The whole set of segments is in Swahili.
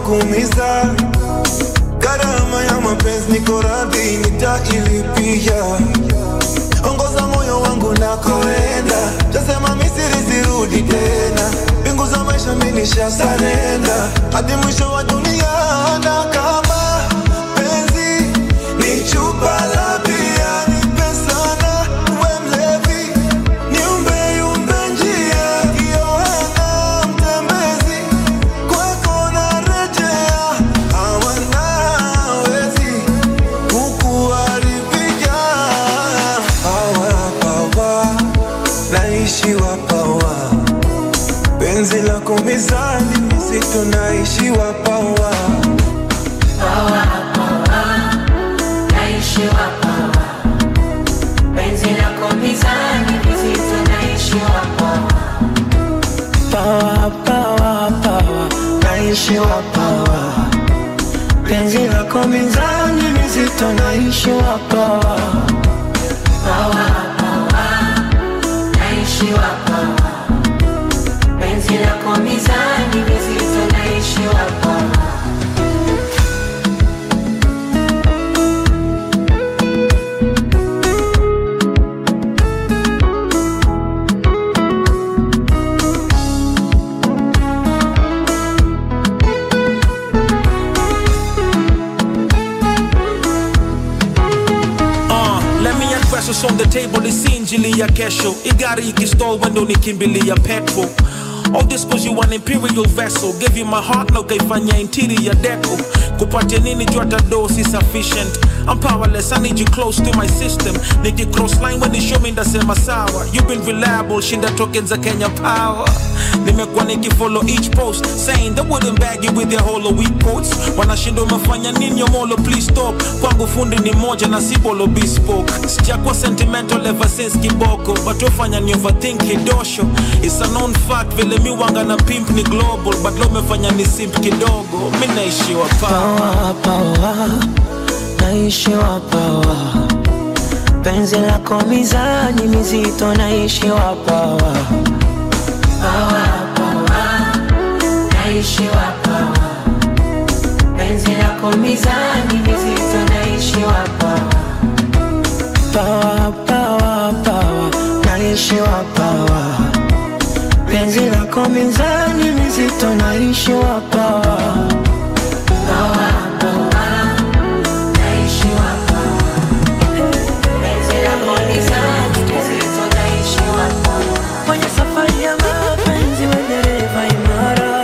kuumiza gharama ya mapenzi niko radhi nitailipia ongoza moyo wangu nakoenda tasema misiri sirudi tena mbingu za maisha minisha sarenda hadi mwisho wa dunia na kama penzi ni chupa la bia nipe sana we mlevi niumbe yumbe njia kiyohana mtembezi kwako narejea hawanawezi kukuharibia hawa pawa naishiwa pawa penzi lako mizani mizito naishiwa pawa naishiwa pawa penzi lako mizani mizito naishiwa pawa Pawa, pawa, pawa, naishiwa pawa. Penzi lako mizani mizito, naishiwa pawa. pawa pawa naishiwa pawa penzi lako mizani mizito naishiwa pawa Uh, let me address what's on the table isi injili ya kesho igari ikistol wendo nikimbilia petrol All this cause you an imperial vessel Gave you my heart na ukaifanya interior deco kupatia nini juu hata do si sufficient I'm powerless, I need you close to my system Niki cross line when you show me ndasema sawa You've been reliable, shinda tokens za Kenya power Nimekuwa nikifollow each post Saying they wouldn't bag you with their hollow weak quotes Wanashinda umefanya nini omolo please stop Kwangu fundi ni moja na si bolo bespoke Sijakuwa sentimental ever since kiboko But wafanya ni overthink kidosho It's a known fact vile mi wanga na pimp ni global But lo umefanya ni simp kidogo Mi naishiwa power Pawa, pawa, naishiwa pawa. Penzi lako mizani mizito, naishiwa pawa. pawa pawa naishiwa pawa penzi lako mizani mizito naishiwa pawa Pawa, pawa, pawa, naishiwa pawa. Penzi lako mizani mizito, naishiwa pawa. pawa pawa naishiwa pawa penzi lako mizani mizito naishiwa pawa Kwenye safari ya mapenzi we dereva imara,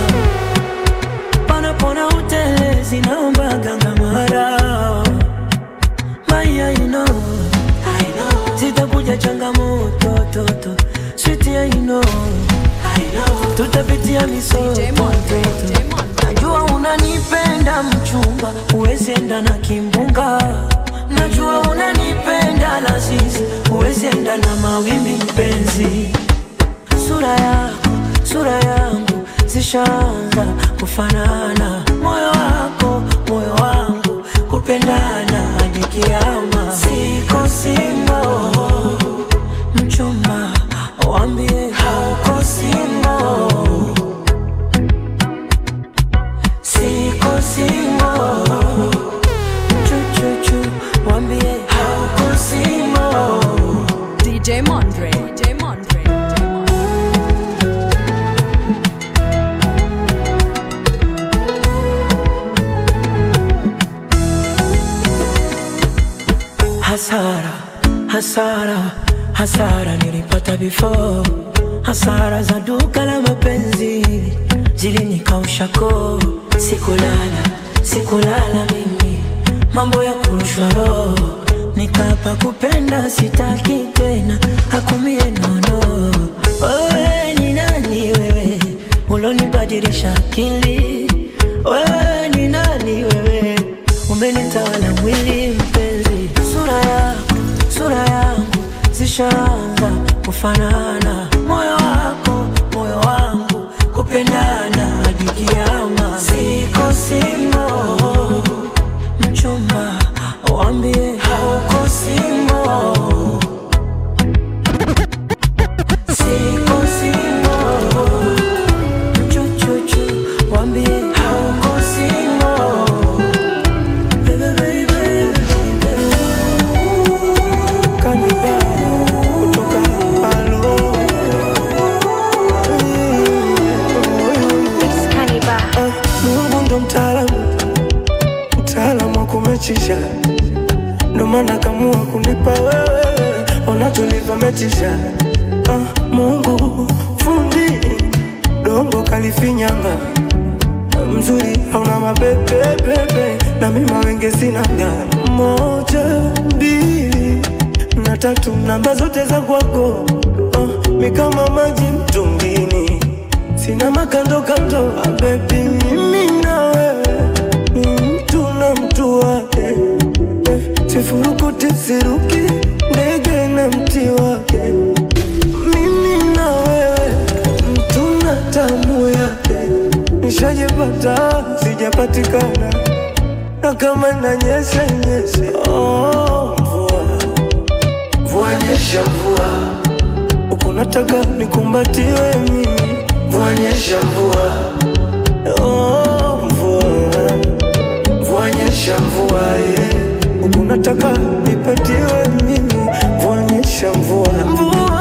panapona utelezi naomba ganga mara. Maya, you know, I know, zitakuja changamoto toto, sweet I know, I know, tutapitia misoto Najua unanipenda mchumba, uwezi enda na kimbunga. Najua unanipenda la sisi, uwezi enda na mawimbi mpenzi. Sura yako, sura yangu zishaanza kufanana, moyo wako, moyo wangu kupendana hadi kiama. Siko singo, mchumba, wambie hauko singo. Siko singo, chuchuchu, wambie hauko singo. DJ Mondre. DJ Mondre. DJ Mondre. Hasara, hasara, hasara nilipata before. Hasara za duka la mapenzi zilinikausha koo. Sikulala, sikulala mimi, mambo ya kurushwa roho. Nikapa kupenda sitaki tena, hakumie nono. Wewe ni nani wewe, ulonibadilisha akili? Wewe ni nani wewe, umenitawala mwili mpenzi. Sura yako, sura yangu zishaanza kufanana, moyo wako, moyo wangu kupendana hadi kiama. Siko singo, mchumba, wambie hauko singo. Siko singo, chuchuchu, wambie hauko umetisha ah, Mungu fundi dongo kalifinyanga mzuri hauna mapepepepe na mima wenge sinaga moja mbili na tatu namba zote za kwako uh, mi kama maji mtungini sina makando kando bebi mimi na wewe ni mtu na mtu wake eh, sifurukuti siruki ndege na mti wake mimi na wewe mtu na tamu yake nishajipata sijapatikana na kama nanyesha nyeshe oh, mvua mvua nyesha mvua uko nataka nikumbatiwe mimi mvua nyesha mvua oh, mvua mvua nyesha mvua yeah. uko nataka nipatiwe mimi mvua nyesha mvua mvua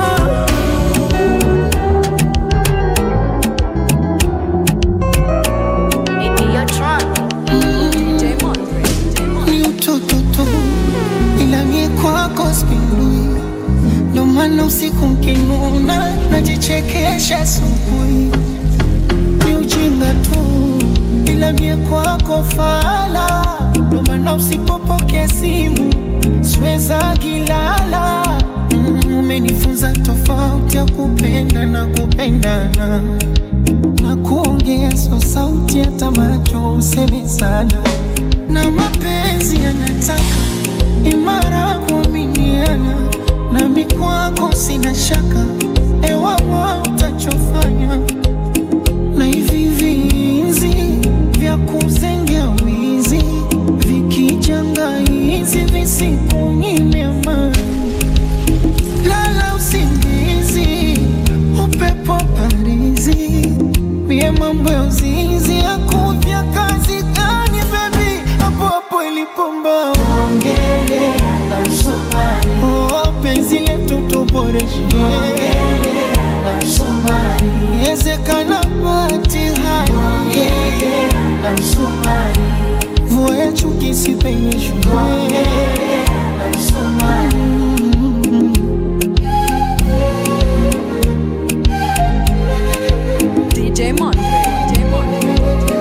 DJ Mondre. DJ Mondre. ni utoto tu, ila mie kwako spindui, ndo maana usiku mkinuna najichekesha asubuhi. Ni ujinga tu, ila mie kwako fala, ndo maana usipopokea simu siweza gilala. Mm, Umenifunza tofauti ya kupenda na kupendana na kuongea so sauti hata macho useme sana na mapenzi yanataka imara kuaminiana nami kwako sina shaka ewawa utachofanya na hivi vinzi vya kuzengea wizi vikijanga hizi visikunyime amani lala usingizi upepo parizi mie mambo ya uzinzi akuvya kazi gani bebi hapo hapo ilipomba ongele oh, penzi letu tuboreshe ezekana patihani vua ya chuki sipenyeshwe DJ Mondre. DJ Mondre.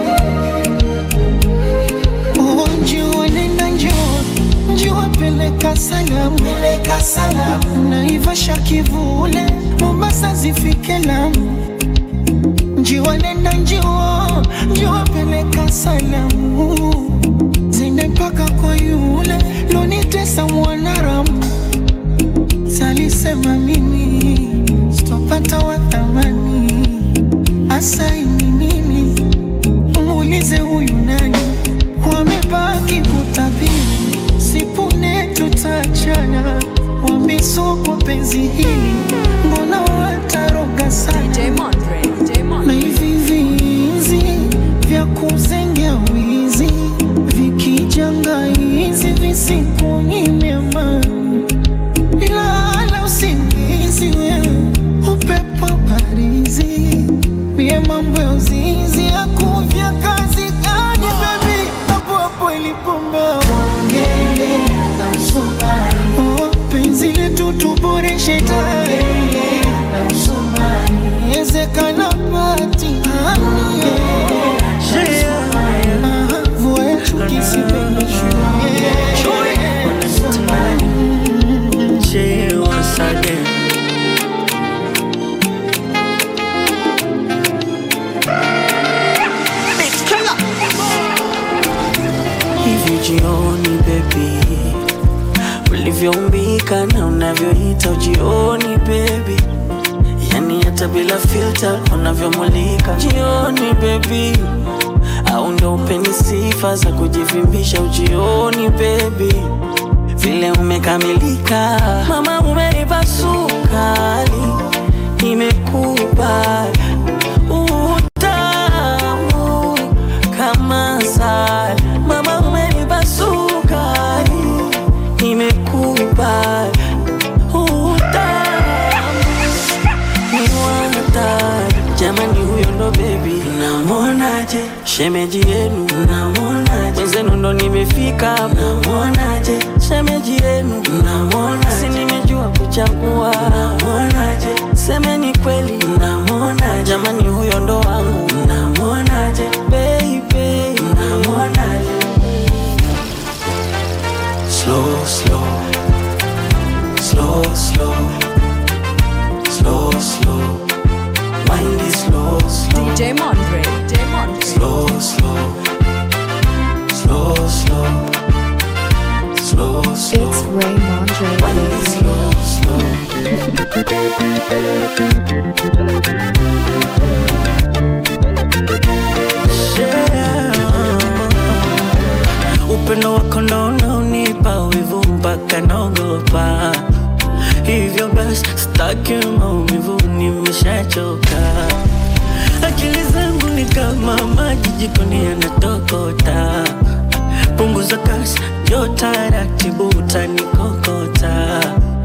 Oh, njua nenda njua njua peleka salamu peleka salamu naivasha kivule mombasa zifike lamu njiwa nenda njiwa njiwa peleka salamu zende mpaka kwa yule lonitesa mwanaramu salisema mimi sitopata wa thamani asaini mimi muulize huyu nani wamebaki kutabiri sipune tutachana wamesokwa penzi hili mbona wataroga sana DJ Mondre. DJ na Mondre. hivi vinzi vya kuzengea wizi vikijanga hizi visikunyime amani ilala usingizi wewe upepo parizi mie mambo ya uzinzi akuvya kazi gani bebi hapo hapo ilipomba ongele oh, penzi letu tuboreshe tare ezekana pati vua ya chuki sipenyeshwe Say once again. Hivi jioni baby, ulivyoumbika na unavyoita ujioni baby, yani hata bila filter unavyomulika jioni baby, au ndo upeni sifa za kujivimbisha ujioni baby vile umekamilika mama, umenipa sukari, nimekupa utamu kama asali. Mama, umenipa sukari, nimekupa utamu ni watari. Jamani, huyo ndo bebi, namwonaje? Shemeji yenu namwonaje? Wenzenu ndo nimefika, namwonaje? Shemeji yenu namwonaje? Si nimejua wa kuchagua. Namwonaje? Semeni kweli, namwonaje? Jamani, huyo ndo wangu. Namwonaje? Baby, namwonaje? Slow, slow, slow, slow, slow, slow. Mind is slow, slow, DJ Mondre, DJ Mondre. slow, slow, slow, slow, slow, slow. It's Ray Mondre. Mind is slow, slow. Upendo wako ndo unaonipa wivu mpaka naogopa. Hivyo basi sitaki maumivu, nimeshachoka. Akili zangu ni kama maji jikoni yanatokota. Punguza kasi, njoo taratibu, utanikokota.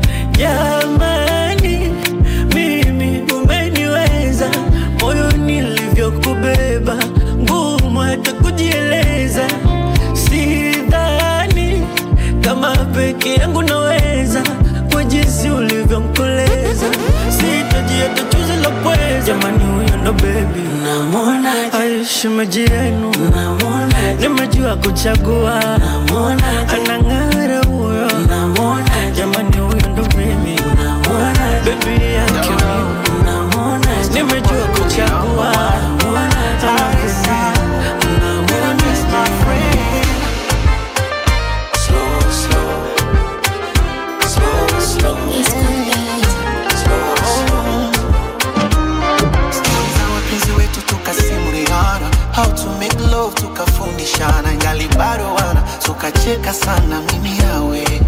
Jamani, mimi umeniweza, moyo nilivyokubeba, ngumu hata kujieleza. Sidhani kama peke yangu naweza, kwa jinsi ulivyonkoleza, sitaji hata chozi la pweza. Jamani, huyo ndo baby, namwona aishimeji yenu, namwona nimejua kuchagua, namwona anang'ara huyo, namwona jamani, huyo ndo baby, namwona baby yake mimi, namwona nimejua kuchagua, namwona Slow, slow, slow, slow, slow, slow. za wapenzi wetu tukasimuliana how to make love tukafundishana ngali bado wana tukacheka sana mimi yawe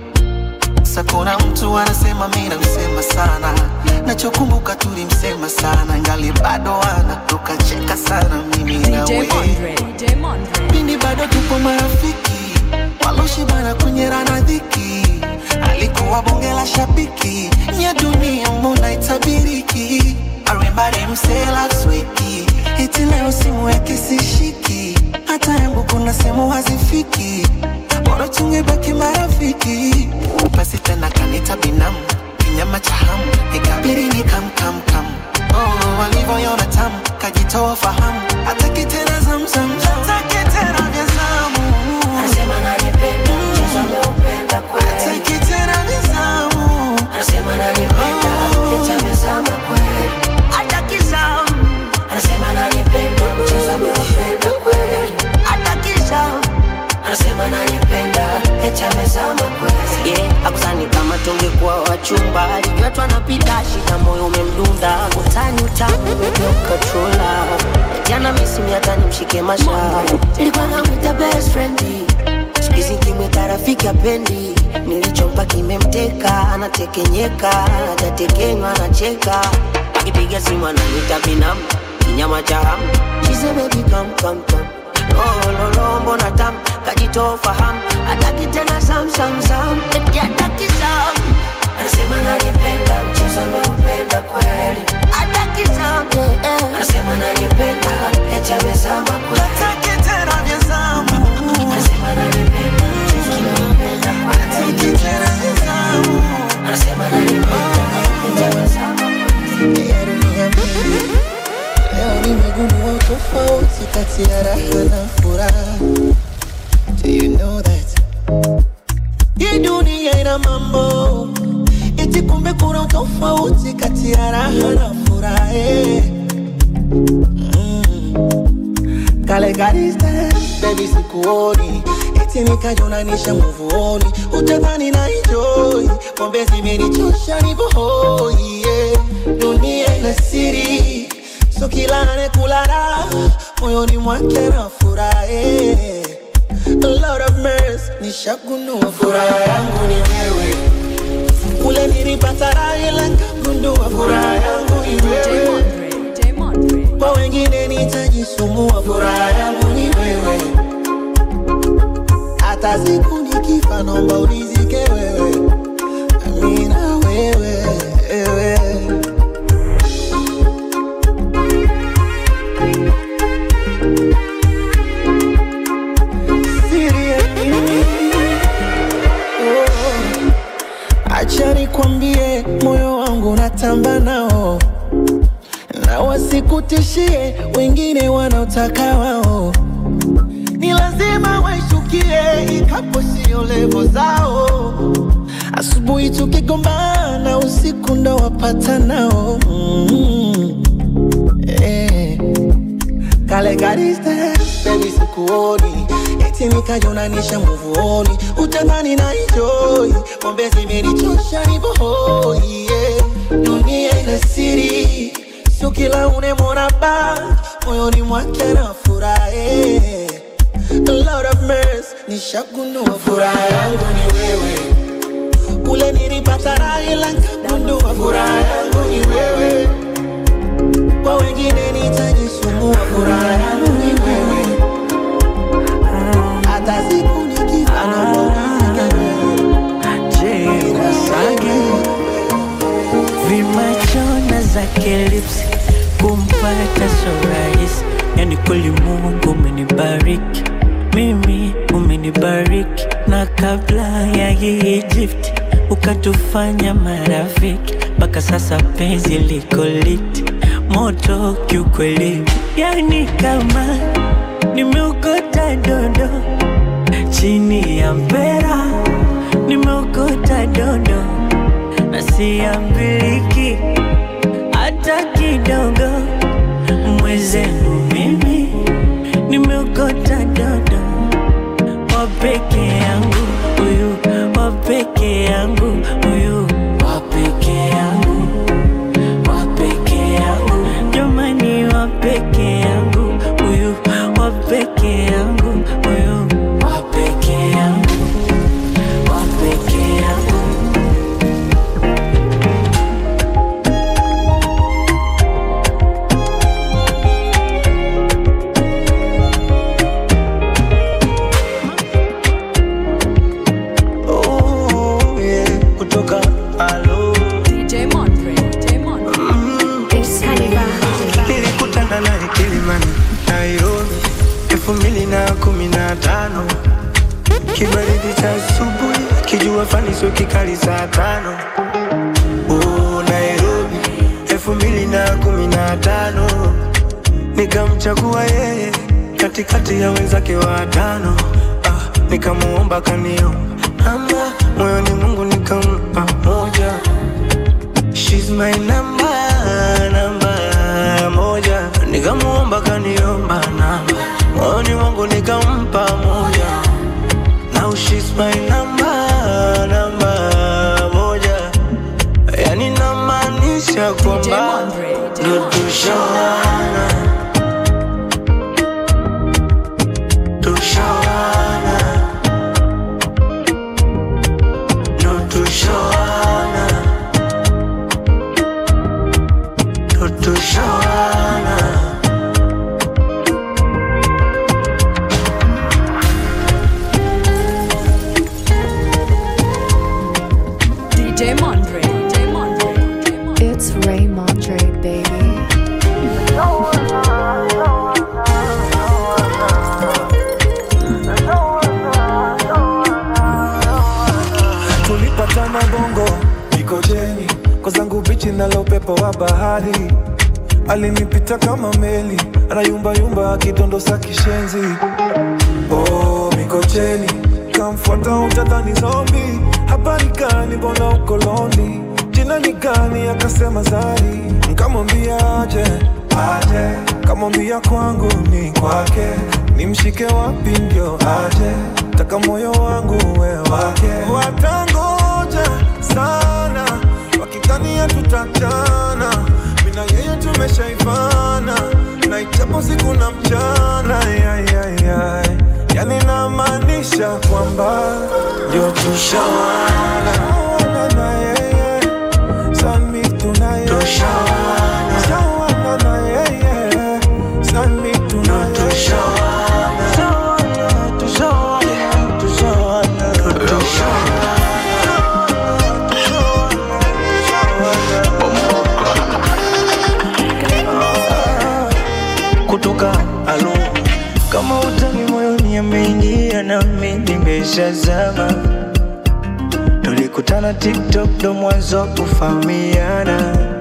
sa kuna mtu anasema mi namsema sana nachokumbuka tulimsema sana ngali bado wana tukacheka sana mimi DJ nawe Mondre, DJ Mondre. pindi bado tupo marafiki waloshibana kunyerana dhiki alikuwa bonge la shabiki nya dunia mbona itabiriki arembari msela sweki iti leo simu yake sishiki hata yangu kuna sehemu hazifiki bora tungebaki marafiki basi tena kanita binamu kinyama cha hamu ikabiri ni kamkamkam oh, walivyoyona tamu kajitoa fahamu hataki tena zamzam hataki tena vya zamu Anasema ananipenda, mchezo ameupenda kweli. hataki tena vya zamu Anasema ananipenda, eti amezama kweli. hataki zamu Anasema ananipenda, mchezo ameupenda kweli. hataki zamu Anasema ananipenda, eti amezama kweli. yeah, akusani kama tungekuwa wachumba alijua tu anapita shida moyo umemdunda utani utamu umeukatrola jana misimi hata nimshike mashavu Nilikuwa namwita best friend. sikizi kimwita rafiki apendi nilichompa kimemteka anatekenyeka hajatekenywa anacheka akipiga simu ananita binamu kinyama cha hamu She baby come come come lololo mbona tam kajitoa fahamu hataki tena sam sam sam eti hataki sam Anasema ananipenda, mchezo ameupenda kweli. hataki sam eh, eh. Anasema ananipenda, eti amezama kweli. hataki tena vya zamu Anasema ananipenda, mchezo ameupenda kweli. hataki tena vya zamu Anasema ananipenda, eti amezama kweli. ya dunia mbili. Leo nimegundua tofauti kati ya raha na furaha. Do you know that? Hii dunia ina mambo eti, kumbe kuna tofauti kati ya raha na furaha. eh. Mm. Kale ka distance, baby sikuoni eti nikajonanisha muvuoni, utadhani na enjoy pombe zimenichosha nipo hoi yeah. Dunia ina siri, so kila anekula raha moyoni mwake na furahi Lord of mercy, nishagundua furaha yangu ni wewe, kule nilipata raha ila nikagundua furaha yangu ni DJ wewe Mondre, DJ Mondre. kwa wengine nitajisumbua, furaha yangu ni wewe. Hata siku nikifa, naomba unizike wewe, amina wewe, wewe. Siri ya mimi, oh. Acha nikwambie unatamba nao na wasikutishie wengine wanaotaka wao ni lazima waishukie ikapo sio levo zao asubuhi tukigombana usiku ndo wapata nao mm. eh. kale kariste bebi sikuoni eti nikajonanisha muvuoni utadhani na enjoy pombe zimenichosha nivohoi yeah. dunia ina siri sio kila unemwona ba moyoni mwake na furahe Lord of mercy nishagundua furaha yangu ni wewe kule nilipata raha ila nikagundua furaha yangu ni wewe kwa wengine nitajisumbua furaha yangu ni wewe hata siku nikifa naona Je, Masage vimachona zake lips kumpata so rahisi, yani kweli Mungu umenibariki mimi, umenibariki na kabla ya hii Egypt ukatufanya marafiki, mpaka sasa penzi liko liti moto kiukweli, yani kama nimeokota dondo chini ya mpera nimeokota dondo na siambiliki hata kidogo. Mwezenu mimi nimeokota dondo wa peke yangu huyu, wa peke yangu huyu, wa peke yangu, wa peke yangu, jamani, wa peke yangu huyu, wa peke yangu huyu, wa peke yangu, wa peke yangu. oh, yeah. kutoka alo DJ Montre. DJ Montre. nilikutana naye Kilimani, Nairobi elfu mbili na kumi na tano kibaridi cha asubuhi, kijua fani sio kikali saa tano oh, Nairobi elfu mbili na kumi na tano nikamchagua yeye katikati ya wenzake watano ah, nikamuomba kanio namba moyoni Mungu nikampa moja She's my number, namba moja Nikamuomba kaniomba namba Moyoni wangu nikampa moja Now she's my number, namba moja Yani namaanisha DJ kwamba Montre. DJ ndo Montre. tushawana Tushawana Ndo tushawana Ndo tushawana DJ Montre. DJ Montre. DJ Montre. It's Ray Mondre, baby. tulipatana bongo mikojeni kwa zangu bichi nalo upepo wa bahari alinipita kama meli anayumbayumba akidondosa kishenzi oh, mikocheni kamfuata utadhani zombi habari gani mbona uko londi jina ni gani akasema zari nkamwambia aje aje kamwambia kwangu ni kwake nimshike wapi ndio aje taka moyo wangu we wake watangoja sana wakidhania tutachana mina yeye tumeshaivana na ichapo siku na mchana yayayay yani namaanisha kwamba ndio tushawana na yeye sami tunaye tushawana sawana na yeye sami tunaye tushawana tushawana tushawana tushawana kutoka alo kama utani moyoni ameingia nami nimeshazama tulikutana tiktok ndo mwanzo wa kufahamiana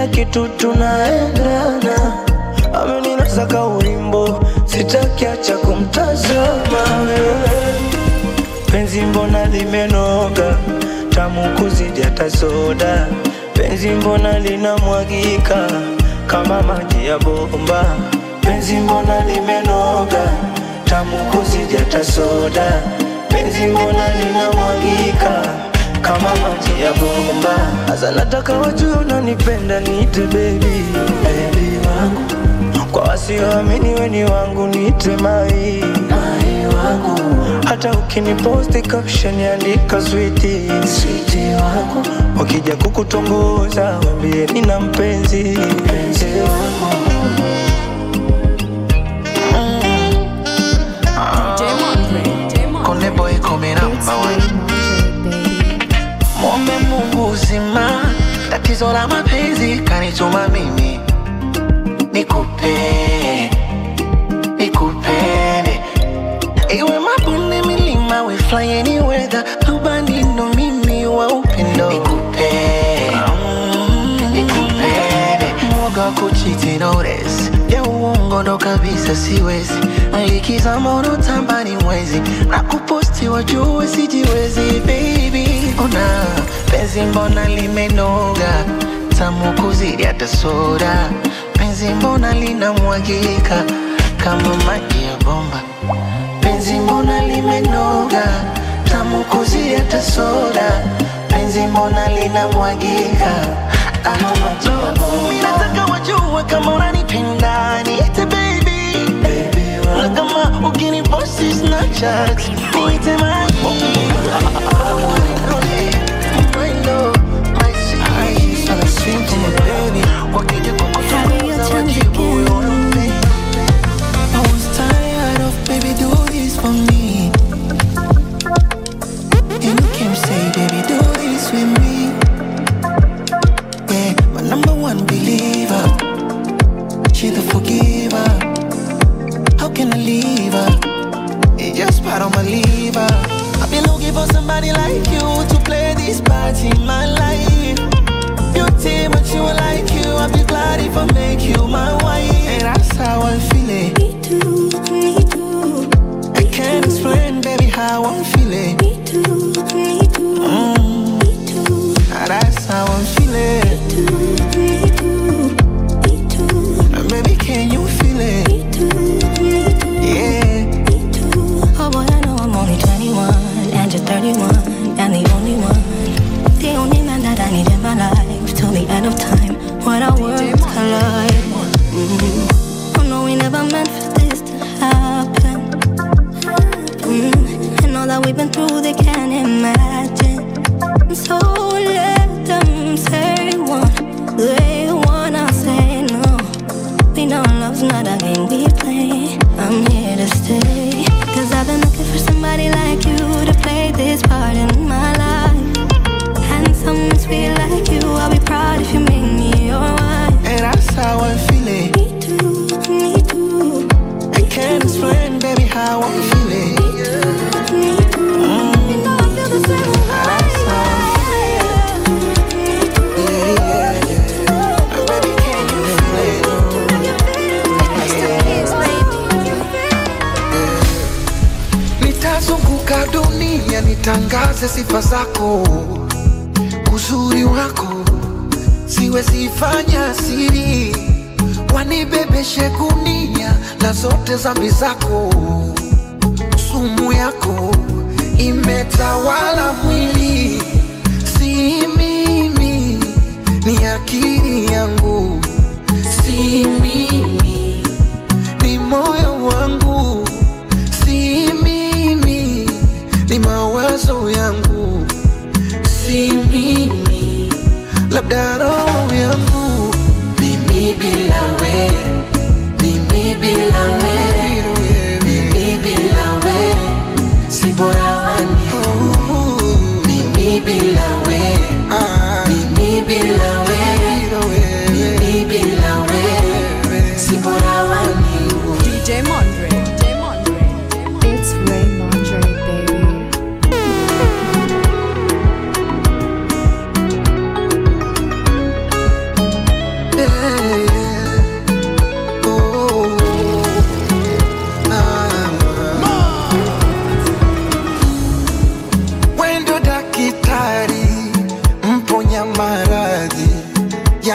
kila kitu tunaendana, ameninasa ka ulimbo, sitaki acha kumtazama wewe. Penzi mbona limenoga, tamu kuzidi hata soda. Penzi mbona linamwagika kama maji ya bomba. Penzi mbona limenoga, tamu kuzidi hata soda. Penzi mbona linamwagika kama maji ya bomba. Sasa nataka wajue unanipenda, niite baby, baby wangu. Kwa wasioamini weni wangu, niite mai, mai wangu. Hata ukiniposti caption andika switi, switi wangu. Wakija kukutongoza wambie nina mpenzi, mpenzi wangu. DJ Mondre. DJ Mondre. Konde boy coming up It's my way. Ray Montre, baby. Mwombe Mungu uzima, tatizo la mapenzi kanituma mimi nikupe, nikupende, iwe mabonde, milima, we fly any weather, rubani ndo mimi wa upendo nikupe, mm, nikupende, mwoga wa kuchiti notice ya uongo ndo kabisa siwezi likiza mono tambani mwezi na kuposti wajue sijiwezi baby ona penzi mbona limenoga tamu kuzidi hata soda penzi mbona linamwagika kama maji ya bomba penzi mbona limenoga tamu kuzidi hata soda penzi mbona linamwagika Ah, no, mi nataka wajue kama unanipenda niite baby na kama ukiniposti Snapchat niite mami wakija kukutongoza wajibu huyo unampe I was tired of baby do this for me And you came say baby do this with me Yeah, my number one believer She the forgiver How can I leave her? It's just part of my liver I've been looking for somebody like you To play this part in my life Beauty, but you are like you I'll be glad if I make you my wife And that's how I'm feeling Me too, me too, I can't explain, baby, how I'm feeling me too, me too, mm. me too, And that's how I'm feeling me too, me too, And Baby, can you feel it? me too, me too, Yeah me too. Oh boy, I know I'm only 21 and you're 31 and the only one, the only man that I need in my life till the end of time when our worlds collide. Mm. Oh no, we never meant for this to happen. Mm. And all that we've been through, they can't imagine. So let them say one, they wanna say no. We know love's not a game we play. I'm here to stay. Cause I've been looking for somebody like you to play this part in my life. And someone sweet like you, I'll be proud if you make me your wife. And that's how I'm feeling Me too, me too, I can't explain, baby, how I'm feeling me too. You know I feel the same way. That's how I'm Yeah, yeah, yeah And Baby, can you feel it? Nitazunguka dunia nitangaze sifa zako, uzuri wako siwezi fanya siri, wanibebeshe gunia la zote zambi zako, sumu yako imetawala mwili, si mimi, ni akili yangu, si mimi, ni moyo wangu, si mimi, ni mawazo yangu, si mimi, labda roho yangu, mimi bila we, mimi bila we, mimi bila we, si bora wani, mimi bila we, mimi bila we, mimi bila we, si bora wani. DJ Mondre. DJ Mondre. It's Ray Montre, baby.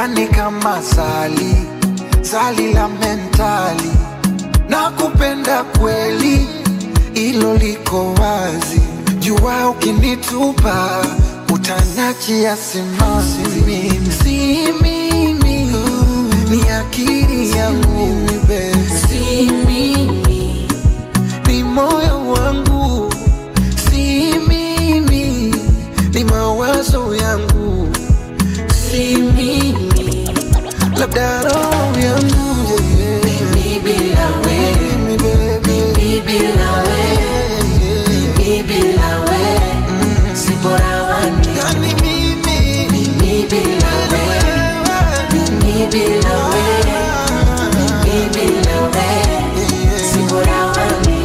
yani kama zali zali la mentali na kupenda kweli ilo liko wazi jua ukinitupa utanachia simanzi mimi si mimi ni akili yangu si mimi ni moyo wangu si mimi ni mawazo yangu si mimi labda roho yangu yeah. mimi bila wewe mimi bila wewe mimi bila wewe si bora wani yani mimi mimi bila wewe mimi bila wewe mimi bila wewe si bora wani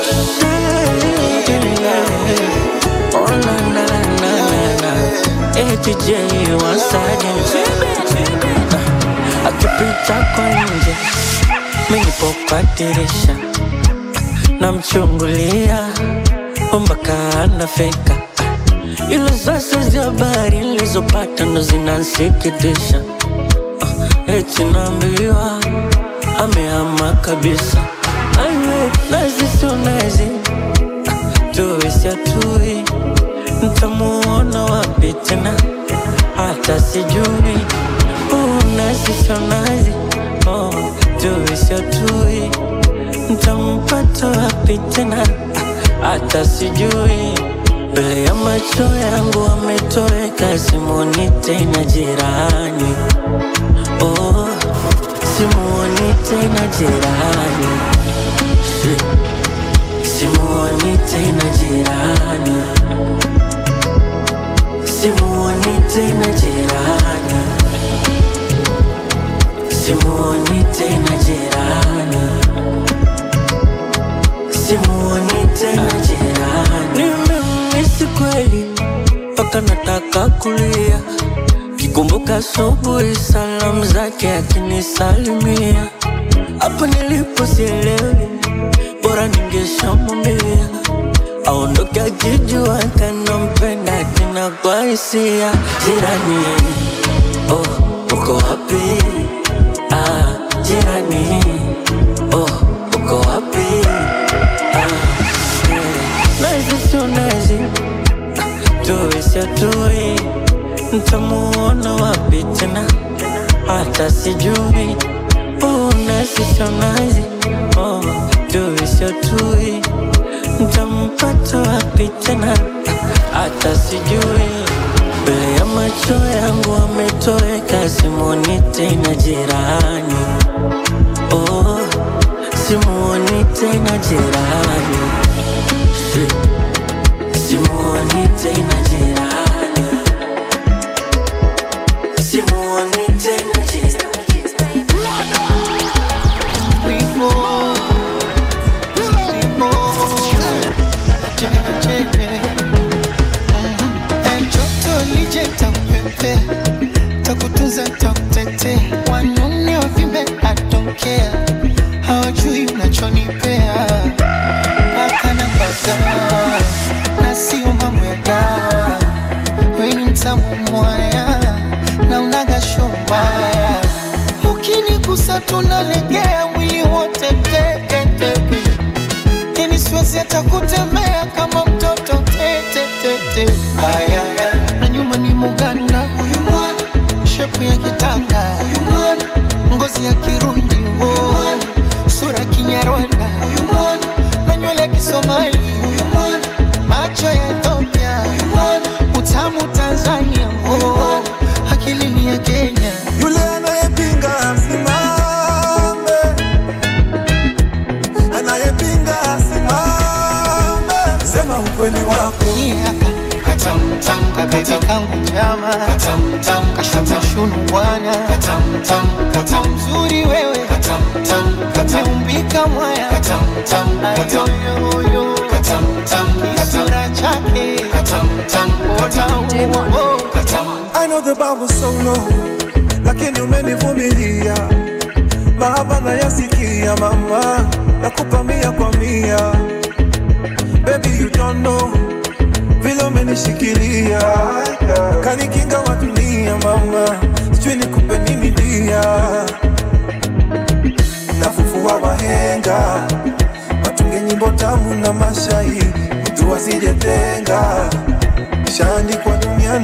Oh na na na na na ATJ once again Akipita kwa nje Mimi nipo kwa dirisha Namchungulia mpaka anafika Ila sasa za habari nilizopata ndo zinansikitisha Ah, Eti naambiwa amehama kabisa Aiwe, nazi sio nazi tuwe siatui ntamuona wapi tena hata sijui unazi sio nazi oh, tuwe siatui ntampata wapi tena hata sijui mbele ya macho yangu ametoweka simuoni tena jirani oh, simuoni tena jirani Shit. Simuoni tena jirani, simuoni tena jirani, simuoni tena jirani, simuoni tena jirani. Nimemisi kweli mpaka nataka kulia, kikumbuka asubuhi salamu zake akinisalimia, hapo nilipo sielewi bora ningeshamwambia aondoke akijua kanampenda tena kwa hisia. Jirani, oh, uko wapi? Ah, jirani, oh, uko wapi? Ah, eh, nazi sio nazi, tuwe sio tuwe, ntamuona wapi tena? Hata sijui, oh, nazi sio nazi, oh, tuwe sio tuwe, ntampata wapi tena? Hata sijui, mbele ya macho yangu ametoweka, simuoni tena jirani, oh, simuoni tena jirani, Shit. simuoni tena jirani, simuoni tena jirani. Joto lije takupepe, takutunza takutete, wanune wavimbe atokea, hawajui unachonipea mpaka na bagaa na sio mambo ya dawa, weni mtamu mwaya na unaga shombaya, ukinigusa tunalegea mwili wote teketeke lakini siwezi hata kutembea kama mtoto tete tete. Aya, na nyuma ni Muganda huyu mwana, shepu ya kitanga huyu mwana, ngozi ya Kirundi huyu mwana, sura Kinyarwanda huyu mwana, na nywele ya Kisomali huyu mwana, macho ya Ethiopia huyu mwana, utamu Tanzania huyu mwana, akili ni ya Kenya yule anayepinga asimame, anayepinga asimame, sema ukweli wako. katamtam kabebe kangu chama katamtam kashata shunu bwana katamtam katam mzuri wewe katamtam kataumbika mwaya katamtam ayoyoyo katamtam kisura chake katamtam otambo katam I know the bar was so low, lakini umenivumilia. Mahaba nayasikia mama, nakupa mia kwa mia. Baby you don't know vile umenishikilia, kanikinga wa dunia mama, sijui nikupe nini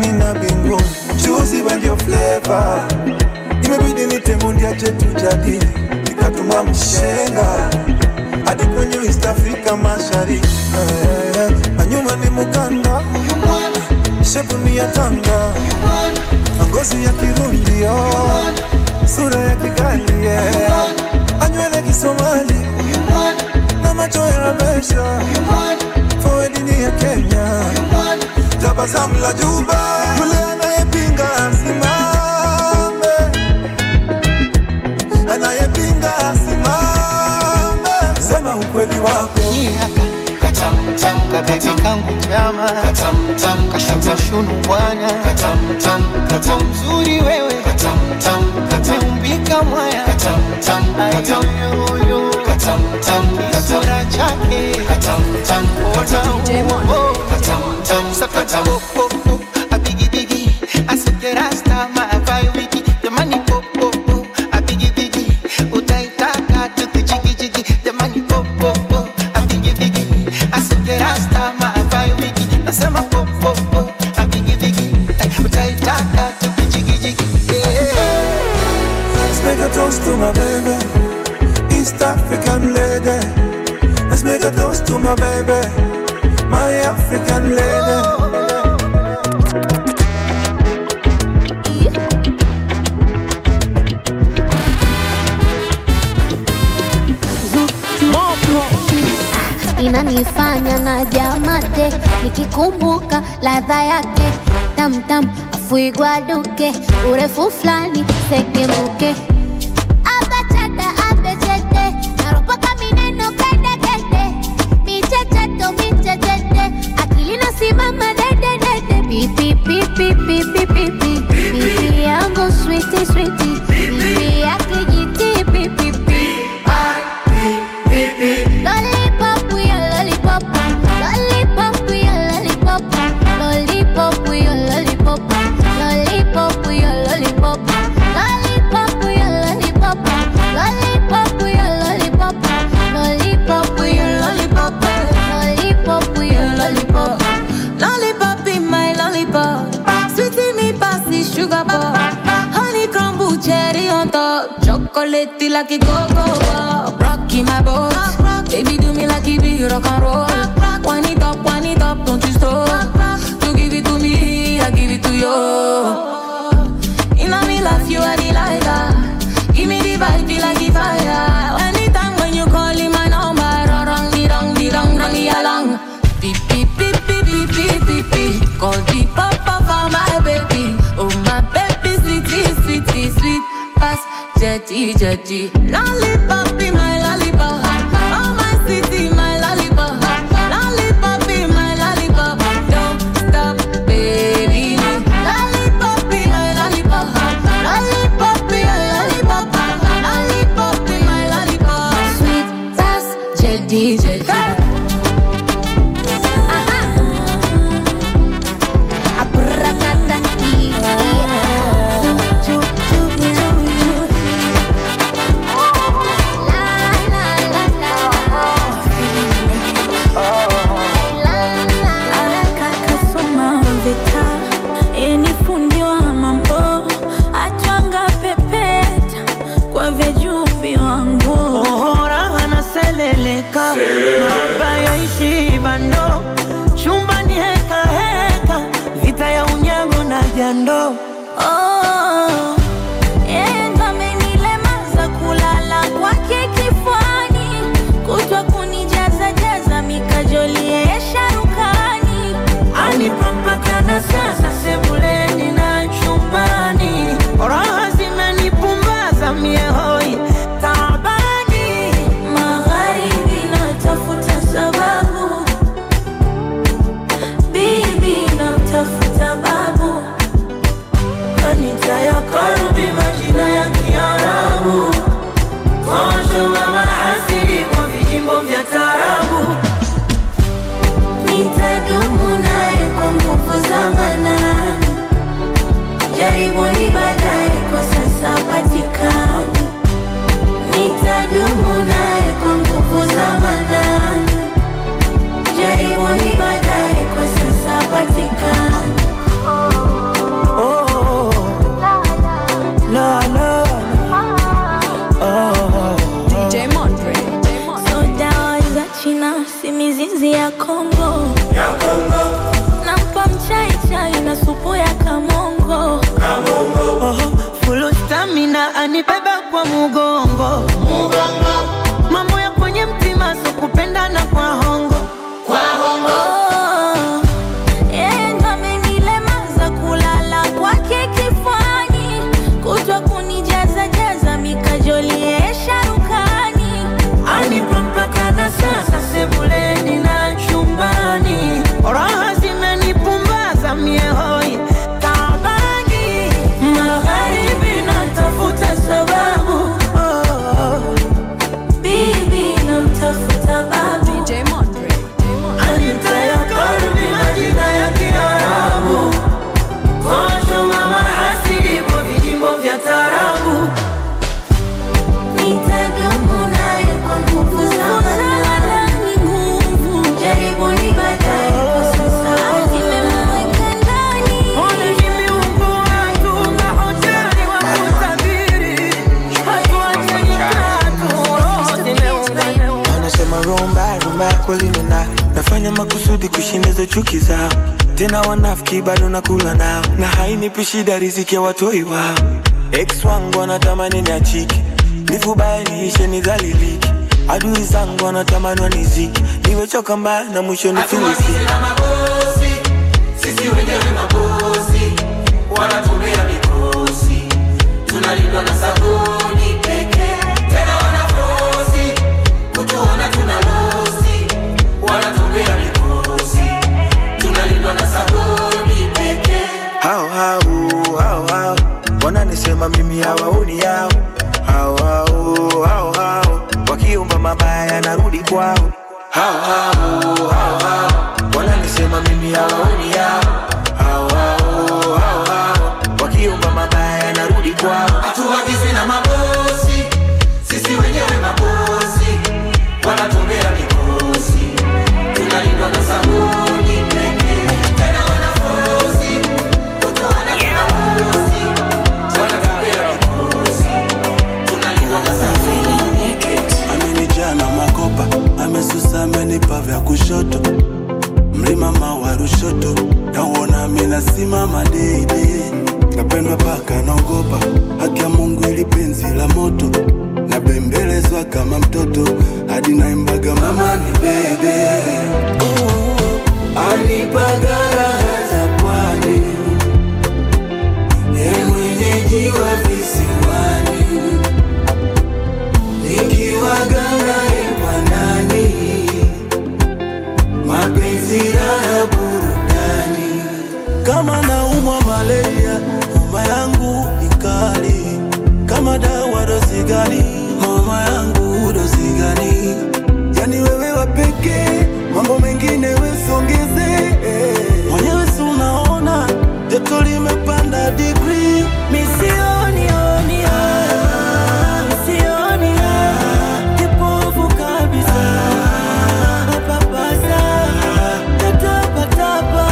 duniani na mbinguni chuzi wendio fleva imebidi nitemundia chetu jadili nikatuma mshenga hadi kwenye East Africa mashariki Eh, na nyuma ni mukanda shepu ni ya tanga na ngozi ya kirundi oh, sura ya kigali yeah. anywele kisomali na macho ya rabesha forward ni ya Kenya tabasamu la juba yule anayepinga asimame anayepinga asimame sema ukweli wako katamtam kabeti kangu nyama katamtam kashuka shunu bwana katamtam katam mzuri wewe katamtam kataumbika mwaya katamtam ayoyoyo katamtam kisura chake katamtam otambo katamtam sakata popo abigibigi asikerasta maavai wiki jamani popo abigibigi utaitaka tukichikijiki jamani popo abigibigi asikerasta maavai wiki nasema popo abigibigi utaitaka tukichikijiki Let's make a toast to my baby, East African lady. Let's make a toast to my baby, my African lady. inanifanya na jamate nikikumbuka ladha yake tamtam afuigwaduke urefu fulani segemuke abachata abechete naropoka mineno kedekede michecheto michechete akili nasimama dededede pipipipipipipipi pipi yangu switi switi pipi yake jiti pipipi Lollipop, we a lollipop. Lollipop, we a lollipop. Lollipop, we a lollipop. Lollipop, we a lollipop. Lollipop, we a lollipop. Lollipop, we a lollipop. Lollipop, we a lollipop. Lollipop, we a lollipop. Lollipop in my lollipop. Sweetie me passy sugar bar. Honey crumble cherry on top. Chocolate like a cocoa bar. Rocky my boat. Baby do me like it be rock and roll. Wind it up, wind it up, don't you stop. You give it to me, I give it to you. In a me life, you are the lighter. Give me the vibe, feel like the fire. Anytime when you call in my number, run, run, me, run, me, run, run me along. Beep, beep, beep, beep, beep, beep, beep, beep. Call the papa for my baby. Oh, my baby, sweetie, sweetie, sweet. Pass, jetty, jetty. Lollipop be my lollipop. Oh, my city, my lollipop. Lollipop be my lollipop. Don't stop, baby. Lollipop be my lollipop. Lollipop be my lollipop. Lollipop be my lollipop. Sweet, pass, jetty, jetty. Kasoma vita yeni fundi wa mambo atwanga pepeta kwa vejuvi wangu ohora anaseleleka maba yaishi bando chumbani heka heka vita ya unyago na jando Oh, yeye ndo amenilemaza kulala kwake kifani, kutwa kunijaza jaza mikajoli ya sharukani. anipapakana sasa sebuleni na chumbani raha zimenipumbaza miehoi tabani Magharibi natafuta sababu, bibi namtafuta babu, kanita ya karubi majina ya kiarabu toshowa mahasidi kwa vijimbo vya tarabu nitadumu naye kwa nguvu za manani. Jaribuni baadaye, kwa sasa patikani. Nitadumu naye kwa nguvu za manani. Jaribuni baadaye, kwa sasa patikani. vipi kushinda hizo chuki zao tena wanafiki bado nakula nao na hainipi shida riziki ya watoi wao ex wangu wanatamani niachiki nifubaye niishe nidhaliliki adui zangu wanatamani waniziki niwechoka mbaya na mwisho nifilisiki sisi wenyewe mabosi wanatumia mikosi tunalindwa na sabuni pekee tena wanafosi kutuona tuna losi wanatumia mikosi tunalindwa na sabuni pekee hao hao hao hao wananisema mimi hawaoni yao hao hao hao hao wakiomba mabaya narudi kwao hao hao hao hao wananisema mimi hawaoni yao hao hao hao hao wakiomba mabaya narudi kwao hatuagizi na mabosi sisi wenyewe mabosi wanatumia mikosi tunalindwa na sabuni pekee tena wanafosi kutuona tuna losi wanatumia mikosi tunalindwa na sabuni amenijaa na makopa amesusa amenipa vya kushoto mlima mawa rushoto nauona minasimama deidei napendwa paka naogopa haki ya mungu ili penzi la moto nabembelezwa kama mtoto hadi naimbaga mama ni bebe anipaga raha za pwani ye mwenyeji wa visiwani nikiwaga naye mwanani mapenzi raha burudani kama naumwa malaria homa yangu ni kali kama dawa dozi gani homa yangu dozi gani yani wewe wa pekee mambo mengine wesongeze mwenyewe si unaona joto limepanda digri Misioni oni ah, misioni ah, kipofu kabisa papasa tatapatapa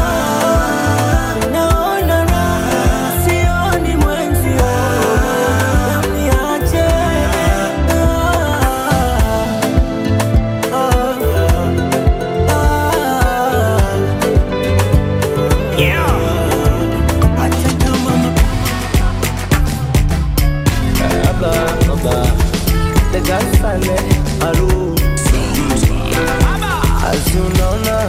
naona raha sioni mwenzio niache Asi unaona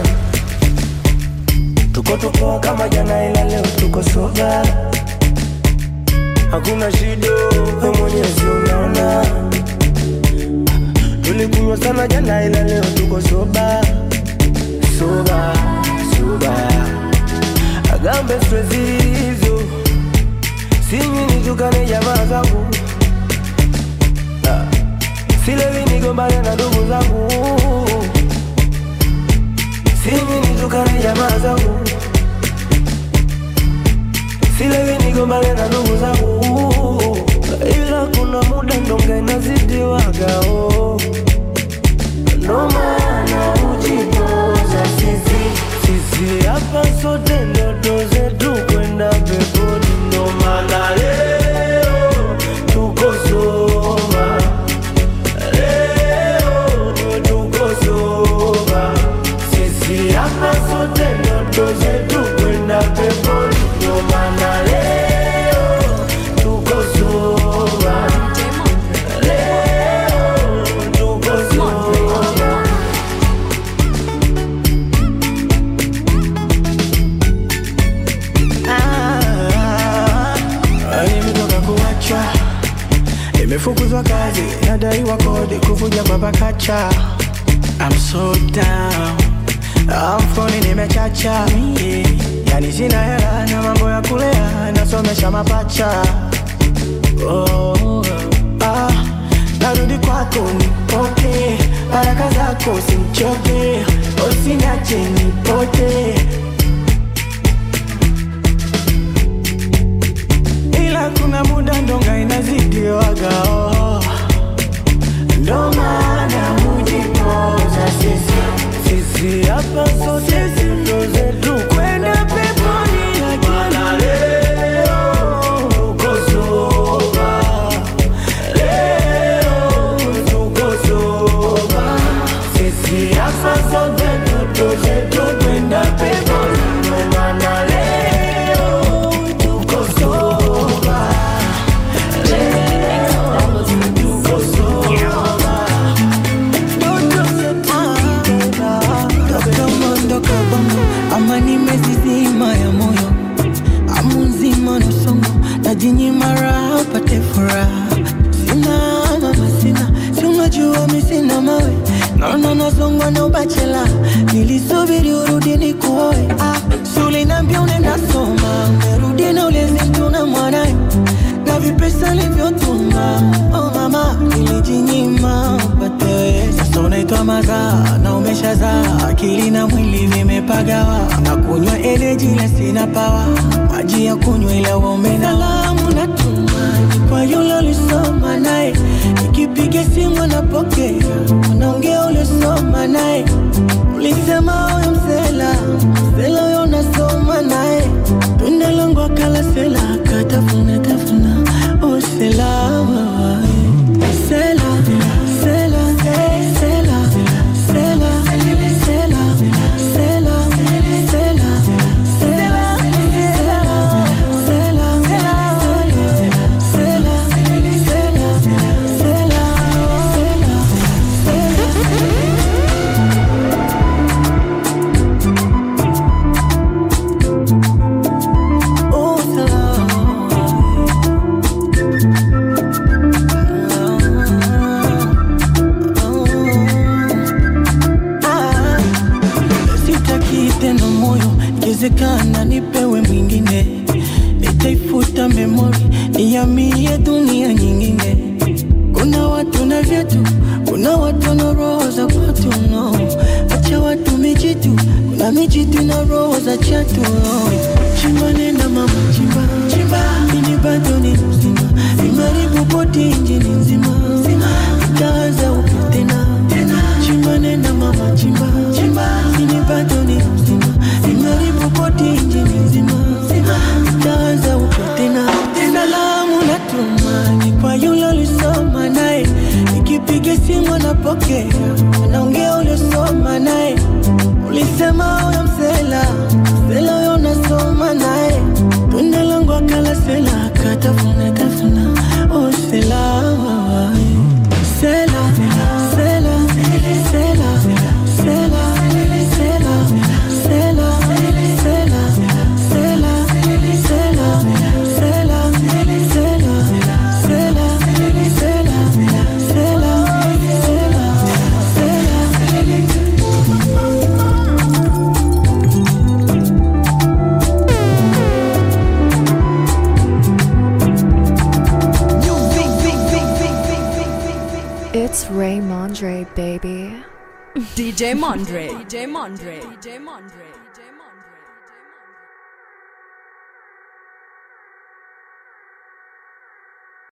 tuko tuko kama jana, ila leo tuko soba, hakuna shida, we mwenyezi unaona. Tulikunywa sana jana, ila leo tuko soba soba soba, agambe stress hizo sinywi nitukane jamaa zangu Ah, silewi nigombane na ndugu zangu sinywi nitukane jamaa zangu silewi nigombane na ndugu zangu ila kuna muda ndonga inazidiwagao ndo maana ujipoza sisi sisi hapa sote ndoto zetu kwenda peponi ndo maana leo tuko soba leo tuko soba sisi hapa sote ndoto zetu kwenda peponi ndo maana leo tuko soba leo tuko soba Ah, nimetoka kuachwa, nimefukuzwa kazi, nadaiwa kodi, kuvuja kwa pakacha. I'm so down, Ah, mfukoni nimechacha, yeah. yani sina hela na mambo ya kulea, nasomesha mapacha oh, ah, narudi kwako nipoke, baraka zako simchoke, usiniache nipote ila kuna muda ndonga inazidiwaga oh. ndo maana hujipoza sisi sisi hapa sote ndo zetu kwenda peponi lakini leo tuko soba leo tuko soba sisi hapa sote ndo zetu kwenda najinyima raha upate furaha. Sina mama, sina si unajua mi sina mawe, naona nasongwa na ubachela, nilisubiri urudi nikuoe. Ah, si uliniambia unaenda soma, umerudi na ulezi mtu na mwanae na vipesa nilivyotuma. Oh mama, nilijinyima upate wewe. Sasa unaitwa mazaa na umeshazaa, akili na mwili vimepagawa, na kunywa energy na sina pawa, maji ya kunywa ila uombe na salamu natuma kwa yule ulisoma naye, nikipiga simu anapokea, unaongea ulisoma naye, ulisema huyo msela msela huyo unasoma naye, tunda langu akala sela akatafuna tafuna, oh sela sela sela sela sela sela sela sela sitaki tena moyo, ikiwezekana nipewe mwingine, nitaifuta memori, nihamie dunia nyingine. Kuna watu na vyetu, kuna watu na roho za kwatu no. Acha watu mijitu, kuna mijitu na roho za chatu no. Chimba nenda mama, chimba chimba, ini bado ni mzima, imaribu boti injini nzima, itaanza upya tena tena. Chimba nenda mama, chimba chimba, ini bado ni mzima, imaribu boti injini nzima, itaanza upya tena tena. Salamu natuma ni kwa yule ulisoma naye, nikipiga simu anapokea, anaongea uliosoma naye, ulisema huyo msela msela huyo unasoma naye, tunda langu akala sela akatafuna tafuna, oh sela sela sela sela sela sela sela sela sela sela sela sela sela It's Ray Mondre, baby. DJ Mondre. DJ Mondre. DJ Mondre.